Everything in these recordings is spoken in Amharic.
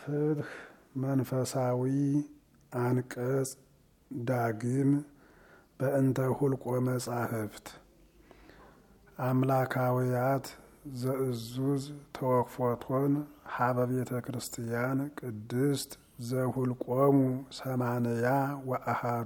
ፍትህ መንፈሳዊ አንቀጽ ዳግም በእንተ ሁልቆ መጻሕፍት አምላካውያት ዘእዙዝ ተወክፎቶን ሀበ ቤተ ክርስቲያን ቅድስት ዘሁልቆሙ ሰማንያ ወአሃዱ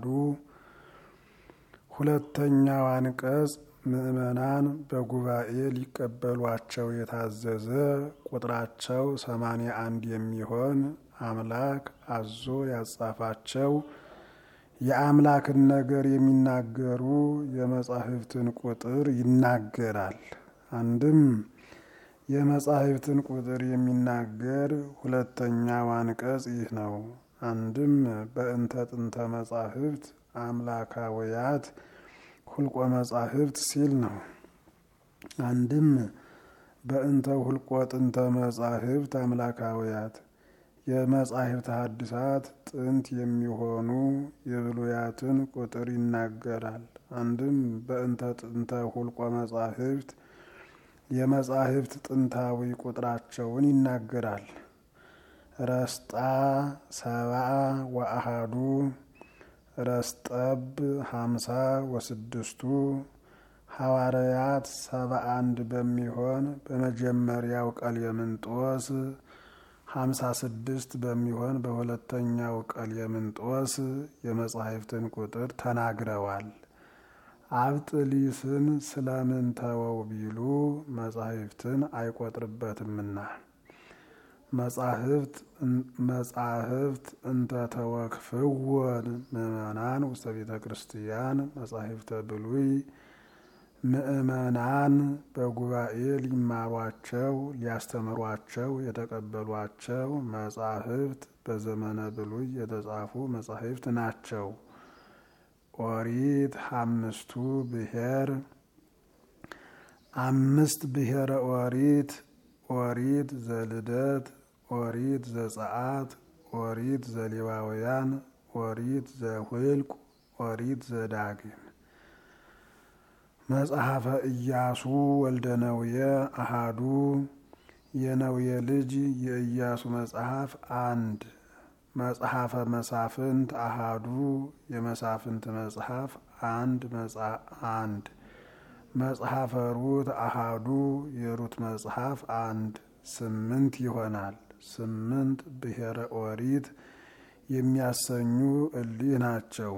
ሁለተኛው አንቀጽ ምዕመናን በጉባኤ ሊቀበሏቸው የታዘዘ ቁጥራቸው ሰማንያ አንድ የሚሆን አምላክ አዞ ያጻፋቸው የአምላክን ነገር የሚናገሩ የመጻሕፍትን ቁጥር ይናገራል። አንድም የመጻሕፍትን ቁጥር የሚናገር ሁለተኛው አንቀጽ ይህ ነው። አንድም በእንተ ጥንተ መጻሕፍት አምላካውያት ሁልቆ መጻሕፍት ሲል ነው። አንድም በእንተ ሁልቆ ጥንተ መጻሕፍት አምላካውያት የመጻሕፍት ሐዲሳት ጥንት የሚሆኑ የብሉያትን ቁጥር ይናገራል። አንድም በእንተ ጥንተ ሁልቆ መጻሕፍት የመጻሕፍት ጥንታዊ ቁጥራቸውን ይናገራል። ረስጣ ሰብአ ወአሃዱ ረስጠብ ሀምሳ ወስድስቱ ሐዋርያት ሰባ አንድ በሚሆን በመጀመሪያው ቀሌምንጦስ ሀምሳ ስድስት በሚሆን በሁለተኛው ቀሌምንጦስ የመጻሕፍትን ቁጥር ተናግረዋል። አብጥሊስን ስለምን ተወው ቢሉ መጻሕፍትን አይቆጥርበትምና። መጻሕፍት መጻሕፍት እንተ ተወክፍወን ምእመናን ውስተ ቤተ ክርስቲያን መጻሕፍተ ብሉይ ምእመናን በጉባኤ ሊማሯቸው ሊያስተምሯቸው የተቀበሏቸው መጻሕፍት በዘመነ ብሉይ የተጻፉ መጻሕፍት ናቸው። ኦሪት አምስቱ ብሔር አምስት ብሔረ ኦሪት ኦሪት ዘልደት ኦሪት ዘጸአት ኦሪት ዘሌዋውያን ኦሪት ዘሁልቅ ኦሪት ዘዳግም መጽሐፈ ኢያሱ ወልደ ነውየ አሃዱ የነውየ ልጅ የኢያሱ መጽሐፍ አንድ መጽሐፈ መሳፍንት አሃዱ የመሳፍንት መጽሐፍ አንድ አንድ መጽሐፈ ሩት አሃዱ የሩት መጽሐፍ አንድ ስምንት ይሆናል። ስምንት ብሔረ ኦሪት የሚያሰኙ እሊህ ናቸው።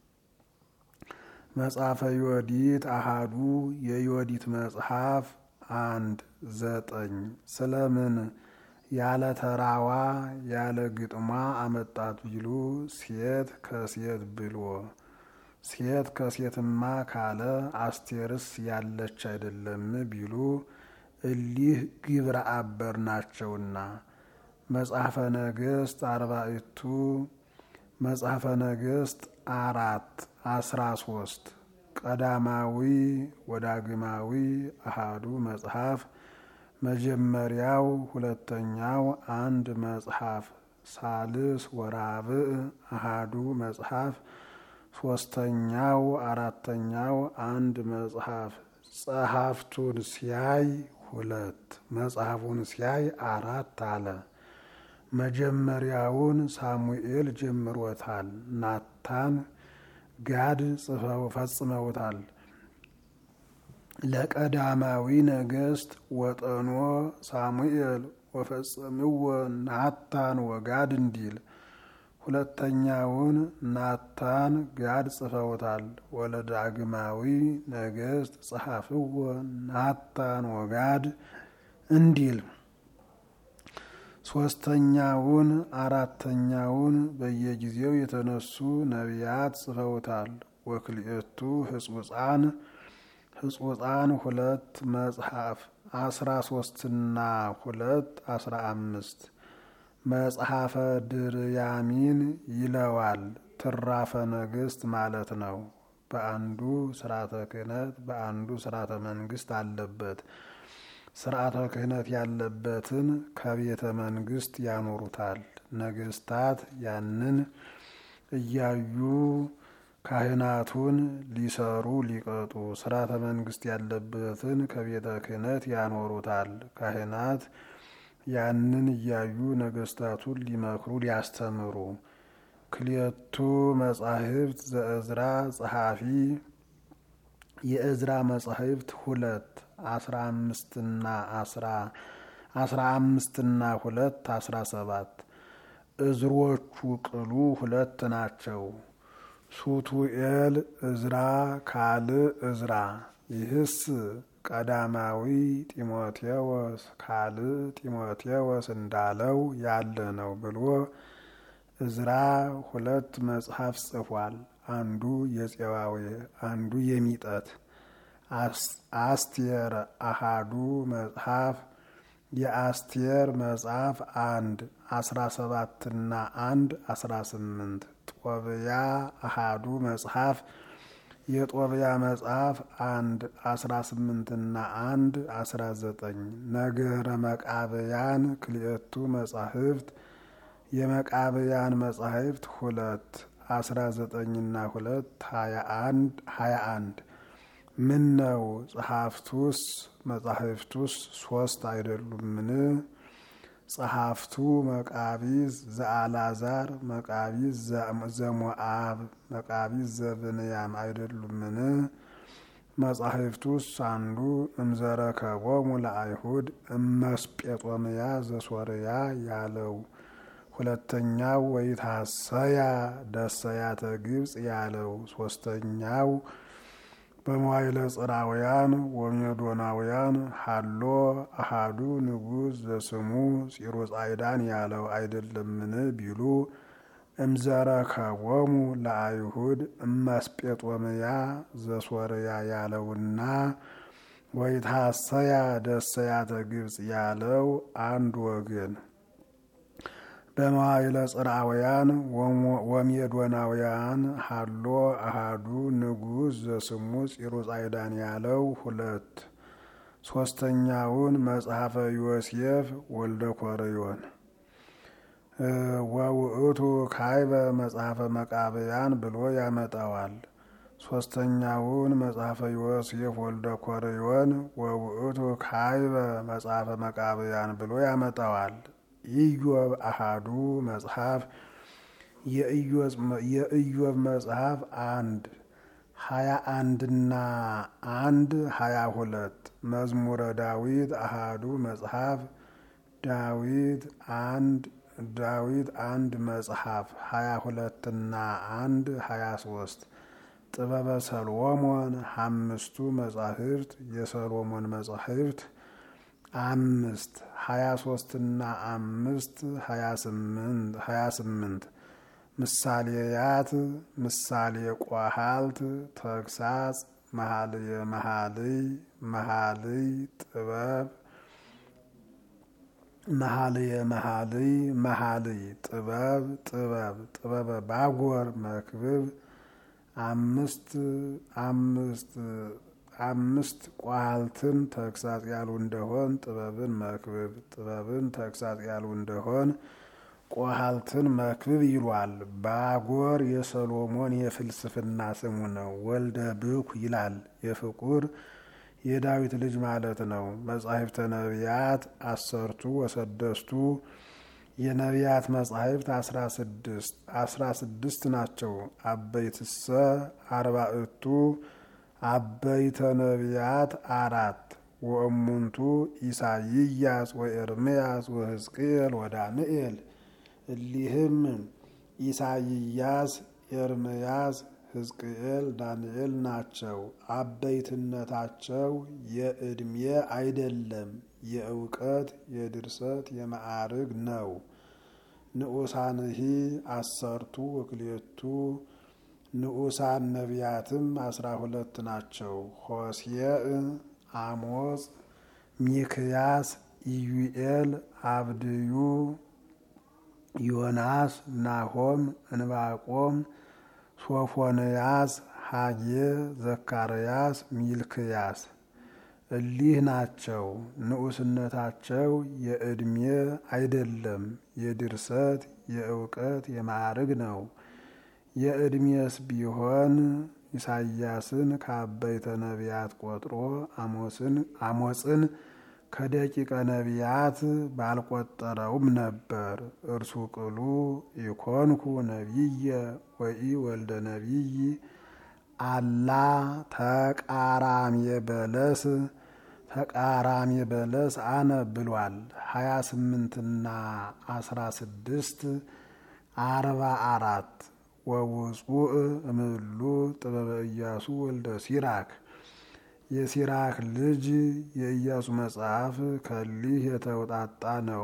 መጽሐፈ ዮዲት አሃዱ የዮዲት መጽሐፍ አንድ ዘጠኝ ስለምን ያለ ተራዋ ያለ ግጥሟ አመጣት ቢሉ ሴት ከሴት ብሎ ሴት ከሴትማ ካለ አስቴርስ ያለች አይደለም ቢሉ እሊህ ግብረ አበር ናቸውና። መጽሐፈ ነገሥት አርባዕቱ መጽሐፈ ነገሥት አራት አስራ ሶስት ቀዳማዊ ወዳግማዊ አሃዱ መጽሐፍ መጀመሪያው ሁለተኛው አንድ መጽሐፍ ሳልስ ወራብዕ አሃዱ መጽሐፍ ሶስተኛው አራተኛው አንድ መጽሐፍ ጸሐፍቱን ሲያይ ሁለት መጽሐፉን ሲያይ አራት አለ። መጀመሪያውን ሳሙኤል ጀምሮታል። ናታን ጋድ ጽፈው ፈጽመውታል። ለቀዳማዊ ነገሥት ወጠኖ ሳሙኤል ወፈጸምዎ ናታን ወጋድ እንዲል ሁለተኛውን ናታን ጋድ ጽፈውታል። ወለዳግማዊ ነገሥት ጸሐፍዎ ናታን ወጋድ እንዲል ሶስተኛውን አራተኛውን በየጊዜው የተነሱ ነቢያት ጽፈውታል። ወክልኤቱ ህጹፃን ህጹፃን ሁለት መጽሐፍ አስራ ሶስትና ሁለት አስራ አምስት መጽሐፈ ድርያሚን ይለዋል። ትራፈ ነገሥት ማለት ነው። በአንዱ ስርዓተ ክህነት በአንዱ ስርዓተ መንግስት አለበት። ስርዓተ ክህነት ያለበትን ከቤተ መንግስት ያኖሩታል። ነገስታት ያንን እያዩ ካህናቱን ሊሰሩ ሊቀጡ፣ ስርዓተ መንግስት ያለበትን ከቤተ ክህነት ያኖሩታል። ካህናት ያንን እያዩ ነገስታቱን ሊመክሩ ሊያስተምሩ። ክልኤቱ መጻሕፍት ዘእዝራ ጸሐፊ የእዝራ መጻሕፍት ሁለት አስራ አምስትና አስራ አምስትና ሁለት አስራ ሰባት እዝሮቹ ቅሉ ሁለት ናቸው። ሱቱኤል እዝራ ካልዕ እዝራ ይህስ ቀዳማዊ ጢሞቴዎስ ካልዕ ጢሞቴዎስ እንዳለው ያለ ነው ብሎ እዝራ ሁለት መጽሐፍ ጽፏል። አንዱ የፄዋዌ አንዱ የሚጠት። አስቴር አሃዱ መጽሐፍ የአስቴር መጽሐፍ አንድ አስራ ሰባትና አንድ አስራ ስምንት ጦብያ አሃዱ መጽሐፍ የጦብያ መጽሐፍ አንድ አስራ ስምንትና አንድ አስራ ዘጠኝ ነገረ መቃብያን ክልኤቱ መጻሕፍት የመቃብያን መጻሕፍት ሁለት አስራ ዘጠኝና ሁለት ሀያ አንድ ሀያ አንድ ምን ነው ጸሐፍቱስ መጻሕፍቱስ ሶስት አይደሉምን? ጸሐፍቱ መቃቢዝ ዘአልዓዛር መቃቢዝ ዘሞአብ መቃቢዝ ዘብንያም አይደሉምን? መጻሕፍቱስ አንዱ እምዘረከቦሙ ለአይሁድ እመስጴጦምያ ዘሶርያ ያለው ሁለተኛው ወይታሰያ ደሰያተ ግብፅ ያለው ሶስተኛው በመዋይለ ጽራውያን ወሜዶናውያን ሀሎ አሃዱ ንጉሥ ዘስሙ ፂሩጻይዳን ያለው አይደለምን ቢሉ እምዘረከቦሙ ለአይሁድ እመስጴጦምያ ዘሶርያ ያለውና ወይታሰያ ደሰያተ ግብፅ ያለው አንድ ወገን በመዋይለ ጽርአውያን ወሜዶናውያን ሀሎ አሃዱ ንጉሥ ዘስሙ ፂሩጻይዳን ያለው ሁለት ሶስተኛውን መጽሐፈ ዮሴፍ ወልደ ኮርዮን ወውእቱ ካይበ መጽሐፈ መቃብያን ብሎ ያመጣዋል። ሶስተኛውን መጽሐፈ ዮሴፍ ወልደ ኮርዮን ወውእቱ ካይበ መጽሐፈ መቃብያን ብሎ ያመጣዋል። ኢዮብ አሃዱ መጽሐፍ የኢዮብ መጽሐፍ አንድ ሀያ አንድና አንድ ሀያ ሁለት መዝሙረ ዳዊት አሃዱ መጽሐፍ ዳዊት አንድ ዳዊት አንድ መጽሐፍ ሀያ ሁለትና አንድ ሀያ ሶስት ጥበበ ሰሎሞን አምስቱ መጻሕፍት የሰሎሞን መጻሕፍት አምስት ሀያ ሶስትና አምስት ሀያ ስምንት ምሳሌያት ምሳሌ ቋሃልት ተግሳጽ መኃልየ መኃልይ መኃልይ ጥበብ መኃልየ መኃልይ መኃልይ ጥበብ ጥበብ ጥበበ ባጎር መክብብ አምስት አምስት አምስት ቋልትን ተግሳጽ ያሉ እንደሆን ጥበብን መክብብ ጥበብን ተግሳጽ ያሉ እንደሆን ቆሃልትን መክብብ ይሏል። ባጎር የሰሎሞን የፍልስፍና ስሙ ነው። ወልደ ብኩ ይላል። የፍቁር የዳዊት ልጅ ማለት ነው። መጻሕፍተ ነቢያት አሰርቱ ወሰደስቱ የነቢያት መጻሕፍት አስራ ስድስት አስራ ስድስት ናቸው። አበይትሰ አርባዕቱ አበይተ ነቢያት አራት ወእሙንቱ ኢሳይያስ ወኤርምያስ ወሕዝቅኤል ወዳንኤል እሊህም ኢሳይያስ፣ ኤርምያስ፣ ሕዝቅኤል፣ ዳንኤል ናቸው። አበይትነታቸው የዕድሜ አይደለም፣ የእውቀት የድርሰት የማዕርግ ነው። ንዑሳንሂ አሰርቱ ወክልኤቱ ንዑሳን ነቢያትም አስራ ሁለት ናቸው። ሆሴዕ፣ አሞጽ፣ ሚክያስ፣ ኢዩኤል፣ አብድዩ፣ ዮናስ፣ ናሆም፣ እንባቆም፣ ሶፎንያስ፣ ሀጌ፣ ዘካርያስ፣ ሚልክያስ እሊህ ናቸው። ንዑስነታቸው የዕድሜ አይደለም፣ የድርሰት የእውቀት የማዕርግ ነው። የዕድሜስ ቢሆን ኢሳይያስን ከአበይተ ነቢያት ቆጥሮ አሞጽን ከደቂቀ ነቢያት ባልቆጠረውም ነበር። እርሱ ቅሉ ኢኮንኩ ነቢየ ወኢ ወልደ ነቢይ አላ ተቃራሚ በለስ ተቃራሚ በለስ አነ ብሏል። ሀያ ስምንትና አስራ ስድስት አርባ አራት ወውፁእ እምሉ ጥበበ ኢያሱ ወልደ ሲራክ የሲራክ ልጅ የኢያሱ መጽሐፍ ከሊህ የተውጣጣ ነው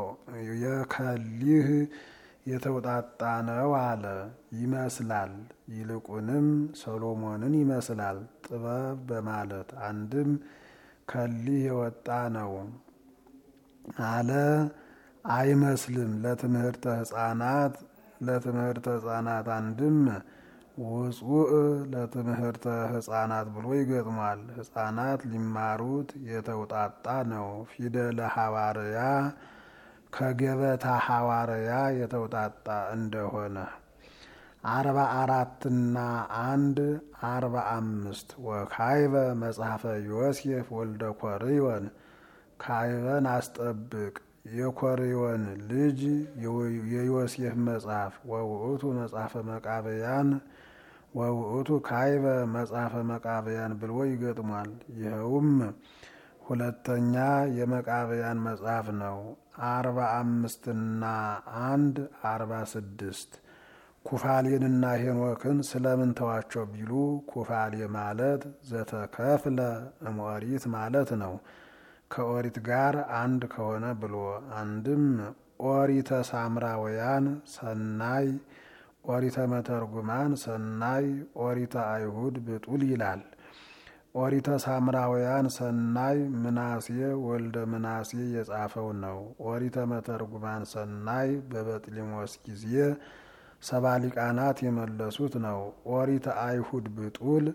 የከሊህ የተውጣጣ ነው አለ ይመስላል። ይልቁንም ሰሎሞንን ይመስላል ጥበብ በማለት አንድም ከሊህ የወጣ ነው አለ አይመስልም። ለትምህርተ ሕፃናት ለትምህርተ ሕፃናት አንድም ውፁእ ለትምህርተ ሕፃናት ብሎ ይገጥሟል። ሕፃናት ሊማሩት የተውጣጣ ነው። ፊደለ ሐዋርያ ከገበታ ሐዋርያ የተውጣጣ እንደሆነ አርባ አራትና አንድ አርባ አምስት ወካይበ መጽሐፈ ዮሴፍ ወልደ ኮርዮን ካይበን አስጠብቅ የኮርዮን ልጅ የዮሴፍ መጽሐፍ ወውእቱ መጽሐፈ መቃብያን ወውእቱ ካይበ መጽሐፈ መቃብያን ብሎ ይገጥሟል። ይኸውም ሁለተኛ የመቃብያን መጽሐፍ ነው። አርባ አምስትና አንድ አርባ ስድስት ኩፋሌንና ሄኖክን ስለምን ተዋቸው ቢሉ ኩፋሌ ማለት ዘተከፍለ እምኦሪት ማለት ነው። ከኦሪት ጋር አንድ ከሆነ ብሎ አንድም ኦሪተ ሳምራውያን ሰናይ፣ ኦሪተ መተርጉማን ሰናይ፣ ኦሪተ አይሁድ ብጡል ይላል። ኦሪተ ሳምራውያን ሰናይ ምናሴ ወልደ ምናሴ የጻፈው ነው። ኦሪተ መተርጉማን ሰናይ በበጥሊሞስ ጊዜ ሰባ ሊቃናት የመለሱት ነው። ኦሪተ አይሁድ ብጡል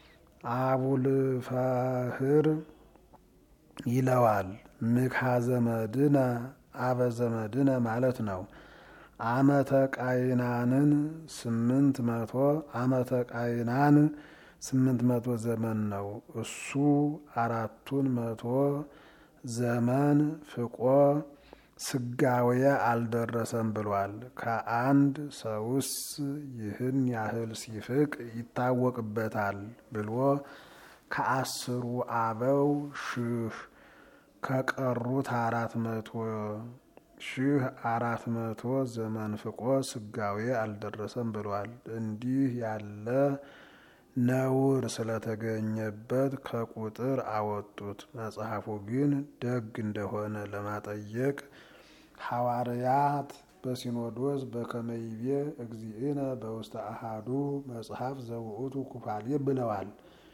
አቡልፈህር ይለዋል። ምክሃ ዘመድነ አበ ዘመድነ ማለት ነው። አመተ ቃይናንን ስምንት መቶ አመተ ቃይናን ስምንት መቶ ዘመን ነው። እሱ አራቱን መቶ ዘመን ፍቆ ስጋዌ አልደረሰም ብሏል። ከአንድ ሰውስ ይህን ያህል ሲፍቅ ይታወቅበታል ብሎ ከአስሩ አበው ሺህ ከቀሩት አራት መቶ ሺህ አራት መቶ ዘመን ፍቆ ስጋዌ አልደረሰም ብሏል። እንዲህ ያለ ነውር ስለተገኘበት ከቁጥር አወጡት። መጽሐፉ ግን ደግ እንደሆነ ለማጠየቅ ሐዋርያት በሲኖዶስ በከመይቤ እግዚእነ በውስተ አሃዱ መጽሐፍ ዘውእቱ ኩፋሌ ብለዋል።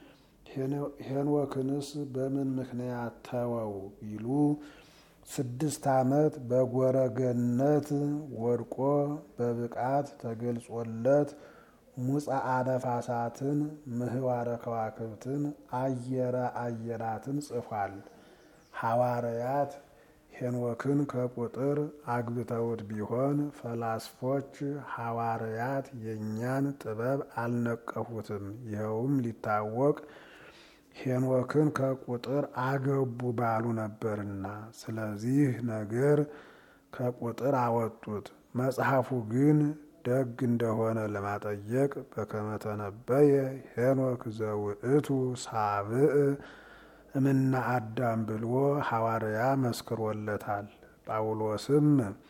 ሄኖክንስ በምን ምክንያት ተወው ቢሉ ስድስት ዓመት በጎረገነት ወድቆ በብቃት ተገልጾለት ሙፃ ነፋሳትን ምህዋረ ከዋክብትን አየረ አየራትን ጽፏል። ሐዋርያት ሄኖክን ከቁጥር አግብተውት ቢሆን ፈላስፎች ሐዋርያት የእኛን ጥበብ አልነቀፉትም። ይኸውም ሊታወቅ ሄኖክን ከቁጥር አገቡ ባሉ ነበርና፣ ስለዚህ ነገር ከቁጥር አወጡት። መጽሐፉ ግን ደግ እንደሆነ ለማጠየቅ በከመተነበየ ሄኖክ ዘውእቱ ሳብእ እምና አዳም ብሎ ሐዋርያ መስክሮለታል። ጳውሎስም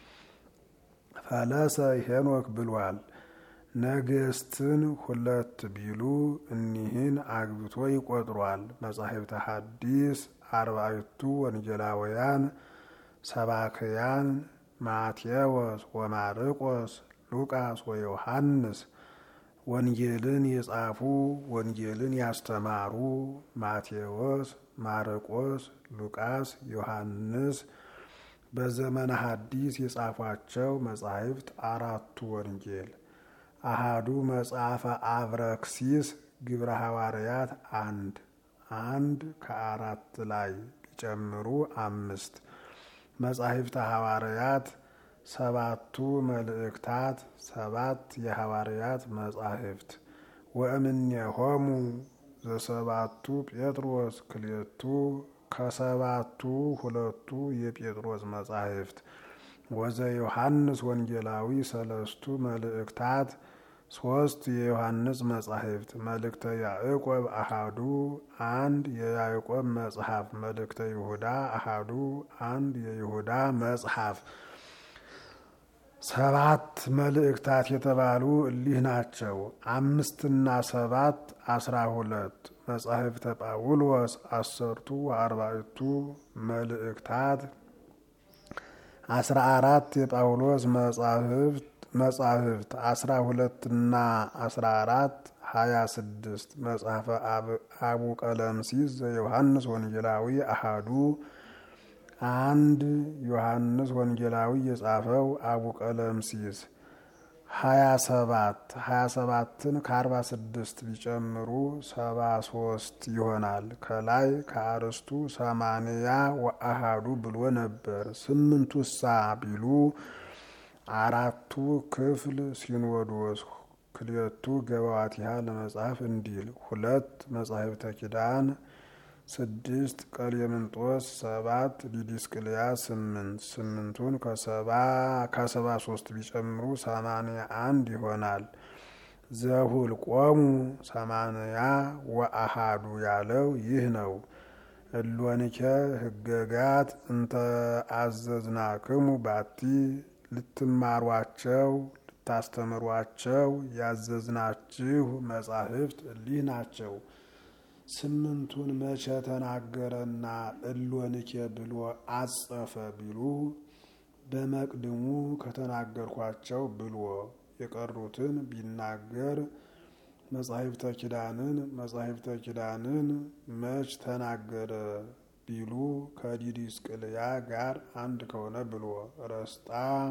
ፈለሰ ሄኖክ ብሏል። ነገስትን ሁለት ቢሉ እኒህን አግብቶ ይቆጥሯል። መጻሕፍተ ሐዲስ አርባዕቱ ወንጌላውያን ሰባክያን ማቴዎስ ወማርቆስ ሉቃስ ወዮሐንስ ወንጌልን የጻፉ ወንጌልን ያስተማሩ ማቴዎስ፣ ማርቆስ፣ ሉቃስ፣ ዮሐንስ በዘመነ ሐዲስ የጻፏቸው መጻሕፍት አራቱ ወንጌል፣ አሃዱ መጽሐፈ አብረክሲስ ግብረ ሐዋርያት አንድ አንድ ከአራት ላይ ቢጨምሩ አምስት መጻሕፍተ ሐዋርያት ሰባቱ መልእክታት ሰባት የሐዋርያት መጻሕፍት ወእምኔሆሙ ዘሰባቱ ጴጥሮስ ክልኤቱ ከሰባቱ ሁለቱ የጴጥሮስ መጻሕፍት ወዘ ዮሐንስ ወንጌላዊ ሰለስቱ መልእክታት ሶስት የዮሐንስ መጻሕፍት መልእክተ ያዕቆብ አሃዱ አንድ የያዕቆብ መጽሐፍ መልእክተ ይሁዳ አሃዱ አንድ የይሁዳ መጽሐፍ ሰባት መልእክታት የተባሉ እሊህ ናቸው። አምስትና ሰባት አስራ ሁለት መጻሕፍተ ጳውሎስ አሰርቱ አርባዕቱ መልእክታት አስራ አራት የጳውሎስ መጻሕፍት መጻሕፍት አስራ ሁለትና አስራ አራት ሀያ ስድስት መጽሐፈ አቡ ቀለምሲስ ዘዮሐንስ ወንጌላዊ አሃዱ አንድ ዮሐንስ ወንጌላዊ የጻፈው አቡ ቀለምሲስ ሀያ ሰባት ሀያ ሰባትን ከአርባ ስድስት ቢጨምሩ ሰባ ሶስት ይሆናል። ከላይ ከአርስቱ ሰማንያ ወአሃዱ ብሎ ነበር። ስምንቱ ሳ ቢሉ አራቱ ክፍል ሲኖዶስ ክልኤቱ ገባዋቲሃ ለመጽሐፍ እንዲል ሁለት መጻሕፍተ ኪዳን ስድስት ቀሌምንጦስ ሰባት ዲዲስቅልያ ስምንት ስምንቱን ከሰባ ሶስት ቢጨምሩ ሰማንያ አንድ ይሆናል። ዘሁልቆሙ ሰማንያ ወአሃዱ ያለው ይህ ነው። እሎንኬ ህገጋት እንተ አዘዝናክሙ ባቲ ልትማሯቸው ልታስተምሯቸው ያዘዝናችሁ መጻሕፍት እሊህ ናቸው። ስምንቱን መቼ ተናገረና እሎንኬ ብሎ አጸፈ ቢሉ በመቅድሙ ከተናገርኳቸው ብሎ የቀሩትን ቢናገር መጻሕፍተ ኪዳንን መጻሕፍተ ኪዳንን መች ተናገረ ቢሉ ከዲዲስቅልያ ጋር አንድ ከሆነ ብሎ ረስጣ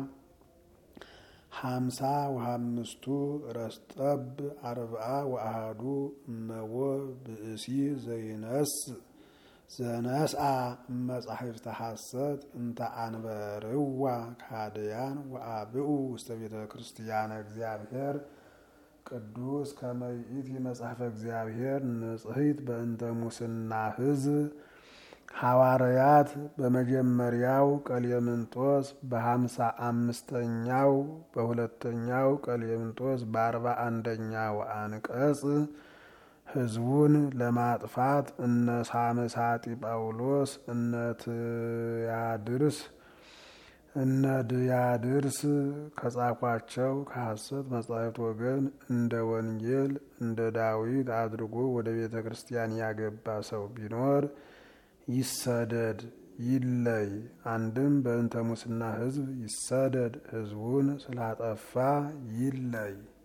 ሀምሳ ወሀምስቱ ረስጠብ አርብዓ ወአሃዱ እመዎ ብእሲ ዘይነስ ዘነስአ መጻሕፍተ ሐሰት እንተ አንበርዋ ካድያን ወአብኡ ውስተ ቤተ ክርስቲያነ እግዚአብሔር ቅዱስ ከመይእቲ መጽሐፈ እግዚአብሔር ንጽሕት በእንተ ሙስና ሕዝብ ሐዋርያት በመጀመሪያው ቀሌምንጦስ በሀምሳ አምስተኛው በሁለተኛው ቀሌምንጦስ በአርባ አንደኛው አንቀጽ ሕዝቡን ለማጥፋት እነ ሳምሳጢ ጳውሎስ እነ ትያድርስ እነ ድያድርስ ከጻፏቸው ከሐሰት መጻሕፍት ወገን እንደ ወንጌል እንደ ዳዊት አድርጎ ወደ ቤተ ክርስቲያን ያገባ ሰው ቢኖር ይሰደድ ይለይ። አንድም በእንተ ሙስና ሕዝብ ይሰደድ ሕዝቡን ስላጠፋ ይለይ።